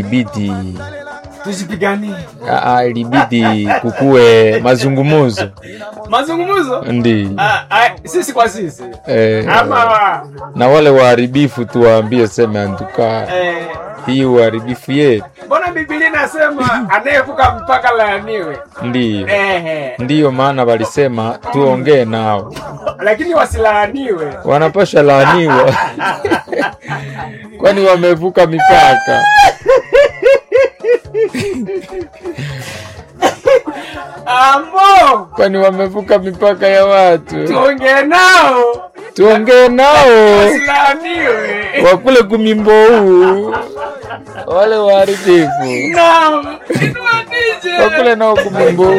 Ibidi Tusipiganie aa, ilibidi kukuwe mazungumuzo mazungumzo ndi Ah, ah, sisi kwa sisi eh, ama na wale waharibifu tuwaambie seme antuka eh, hii uharibifu yetu mbona Biblia inasema anayevuka mpaka laaniwe? ndiyo Ehe, ndiyo maana walisema tuongee nao lakini wasilaaniwe. wanapasha laaniwa kwani wamevuka mipaka Ambo, kwani wamevuka mipaka ya watu tuongee nao tuongee nao wasilaaniwe. wakule kumimbo huu wale waharibifu Naam, inua DJ. wakule nao kumimbo huu